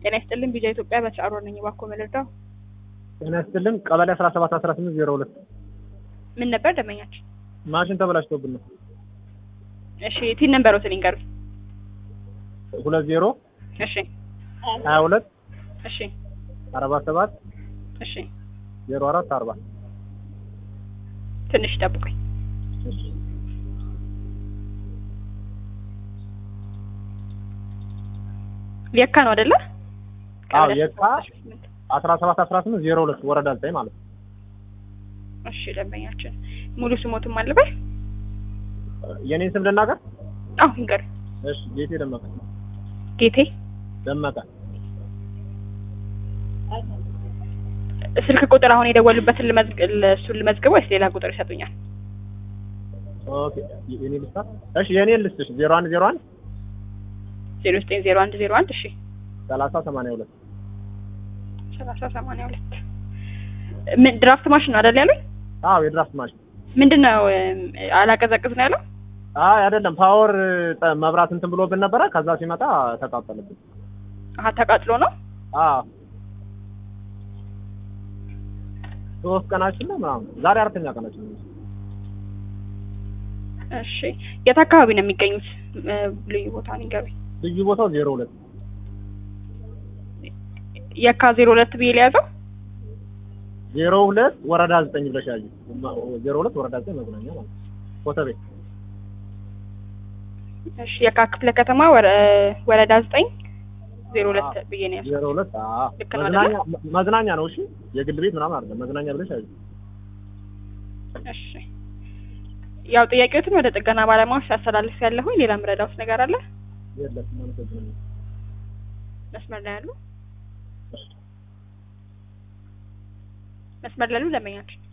ጤና ይስጥልን ቢጃ ኢትዮጵያ በተጫሮ ነኝ። እባክዎ መረዳው ጤና ይስጥልን ቀበሌ አስራ ሰባት አስራ ስምንት ዜሮ ሁለት ምን ነበር ደመኛችን? ማሽን ተበላሽቶብን ነው። እሺ ቲን ነበሮትን ይንገሩኝ። ሁለት ዜሮ እሺ ሀያ ሁለት እሺ አርባ ሰባት እሺ ዜሮ አራት አርባ ትንሽ ጠብቁኝ። የካ ነው አይደለ? አዎ ቀበሌ የካ 18 አስራ ሰባት አስራ ስምንት ዜሮ ሁለት ወረዳ ዘጠኝ ማለት ነው። እሺ ደንበኛችን ሙሉ ስሞትም አልበል የኔን ስም ልናገር? አዎ ይንገሩኝ። እሺ ጌቴ ደመቀ ጌቴ ደመቀ ስልክ ቁጥር አሁን የደወሉበትን ልመዝግ እሱን ልመዝግብ ወይስ ሌላ ቁጥር ይሰጡኛል? ኦኬ የኔ ልስጣት? እሺ የኔን ልስጥሽ ዜሮ አንድ ዜሮ አንድ ዜሮ ዘጠኝ ዜሮ አንድ ዜሮ አንድ እሺ ሰላሳ ሰማንያ ሁለት ሰላሳ ሰማንያ ሁለት ምን ድራፍት ማሽን ነው አይደል ያሉኝ? አዎ የድራፍት ማሽን ምንድን ነው አላቀዘቅዝ ነው ያለው? አይ አይደለም ፓወር ጠ- መብራት እንትን ብሎብን ነበረ ከዛ ሲመጣ ተቃጠለብን አሀ ተቃጥሎ ነው። አዎ ሶስት ቀናችን ነው ምናምን ዛሬ አራተኛ ቀናችን ነው እሺ የት አካባቢ ነው የሚገኙት? እ፣ ልዩ ቦታ ንገሩኝ። ልዩ ቦታው ዜሮ ሁለት የካ ዜሮ ሁለት ብዬ ሊያዘው ዜሮ ሁለት ወረዳ ዘጠኝ ብለሽ ያዩ ዜሮ ሁለት ወረዳ ዘጠኝ መዝናኛ ማለት ነው ኮተቤ እሺ የካ ክፍለ ከተማ ወረ- ወረዳ ዘጠኝ ዜሮ ሁለት ብዬ ነው ያዘው። ዜሮ ሁለት አዎ ልክ ነው መዝናኛ መዝናኛ ነው እሺ የግል ቤት ምናምን አይደለም መዝናኛ ብለሽ ያዩ እሺ ያው ጥያቄዎትን ወደ ጥገና ባለሙያዎች ሲያስተላልፍ ያለሁኝ ሌላ ምረዳውስ ነገር አለ? የለም አመሰግናለሁ መስመር ላይ ያሉ መስመር ላይ ያሉ ደንበኛችን